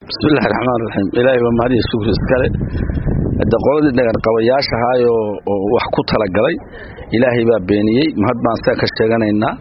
bismillahi raxmaan raxiim ilaahay waa mahadiya shukri iskale de qoladii dhagarqabayaasha ahaayoo oo wax ku talagalay ilaahay baa beeniyey mahad baan saa ka sheeganaynaa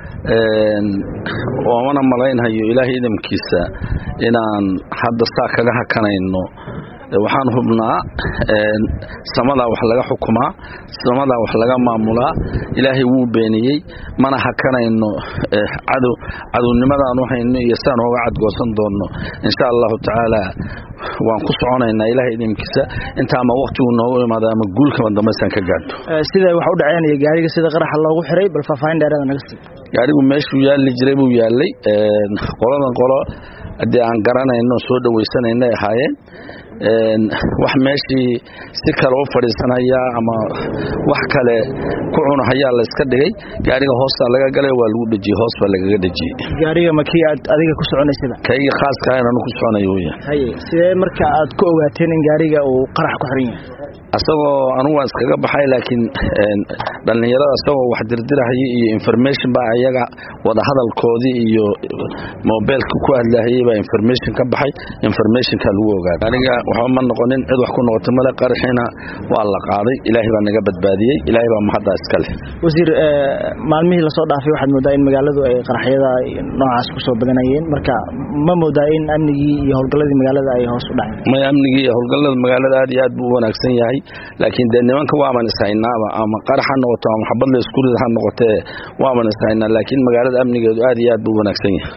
oomana malaynhayo ilaahay idamkiisa inaan hadda saa kaga hakanayno waxaan hubnaa samadaa wax laga xukumaa samadaa wax laga maamulaa ilaahay wuu beeniyey mana hakanayno cadow cadownimadaan u hayno iyo saan ooga cadgoosan doonno insha allahu tacaala waan ku soconaynaa ilahay idamkiisa inta ama waktigu noogu imaado ama guulkama dambaysaan ka gaadho sida wax u dhaceenaya gaariga sida qaraxa loogu xiray bal faahfaahin dheerada naga sii gaarigu meeshuu yaalli jiray buu yaallay qoladan qolo haddii aan garanayno soo dhawaysanayna ahaayeen wax meeshii si kale u fadhiisanaya ama wax kale ku cunahayaa la iska dhigay gaariga hoostaa laga galay waa lagu dhejiyey hoos baa lagaga dhejiyey gaariga ma kii aad adiga ku soconaysada kayga khaaska ahayn anu ku soconayo weya haye sidee marka aad ku ogaateen in gaariga uu qarax ku xiran yahay asagoo anugu waan iskaga baxay laakiin dhallinyarada asagoo wax dirdirahayay iyo information baa ayaga wadahadalkoodii iyo mobeelka ku hadlahayay baa information ka baxay informationka lagu ogaaday aniga waxba ma noqonin cid wax ku noqotay male qaraxiina waa la qaaday ilaahay baa naga badbaadiyey ilaahay baa mahaddaa iska leh wasiir maalmihii lasoo dhaafay waxaad moodaa in magaaladu ay qaraxyada noocaas ku soo badanayeen marka ma moodaa in amnigii iyo howlgalladii magaalada ay hoos u dhaceen may amnigii iyo howlgallada magaalada aad iyo aad buu u wanaagsan yahay laakiin dee nimanka waaban ishaynaaba ama qarax ha noqoto ama xabad la isku rid ha noqotee waaban ishaynaa laakiin magaalada amnigeedu aad iyo aad buu u wanaagsan yahay